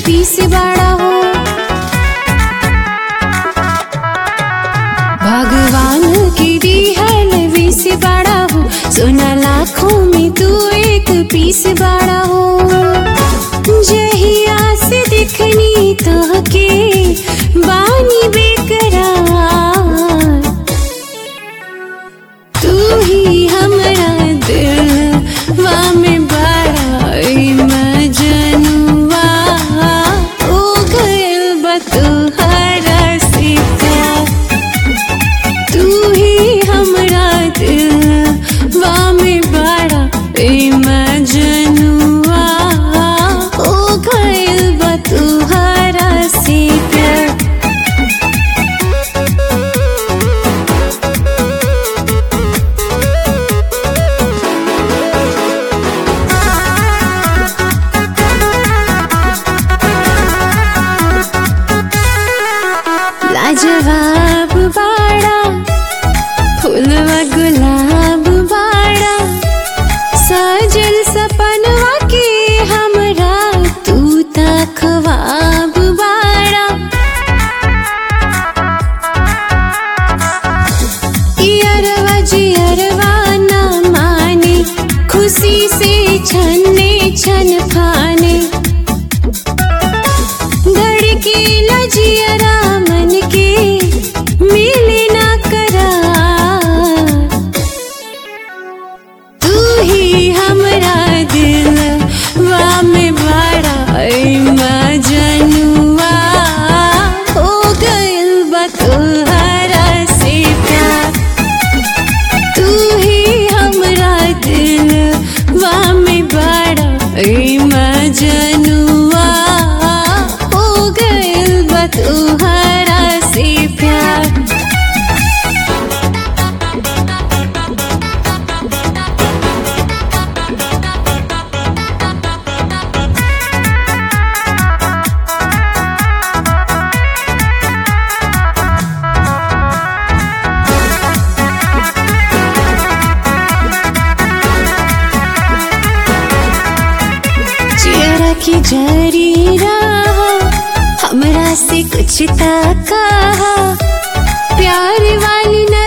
पीस बाड़ा हो भगवान की दी है बीस बाड़ा हो सोना लाखों में तू एक पीस बाड़ा हो जहिया से दिखनी तो के बानी बेकरार तू ही हमरा दिलवा में बड़ा मजनुआ ओ गइल बा तोहरा से प्यार तू ही हमरा दिलवा में बड़ा मजनुआ ओ गइल बा तोहरा से प्यार लाजवाब बाड़ा फूलवा गुलाब बाड़ा सजल सपनवा के हमरा तू त ख्वाब बाड़ा इयरवा जियरवा न माने खुशी से छन्ने छन फाने धड़के लजियरा मन के मिले ना करार तू ही हमरा दिल वा में बड़ा मजनुआ हो गइल बा तोहरा से प्यार तू ही हमरा दिल वा में बड़ा मजनुआ हो गइल बा तोहरा से प्यार चेहरा की जरी रहा हमरा से कुछ ताका प्यार वाली न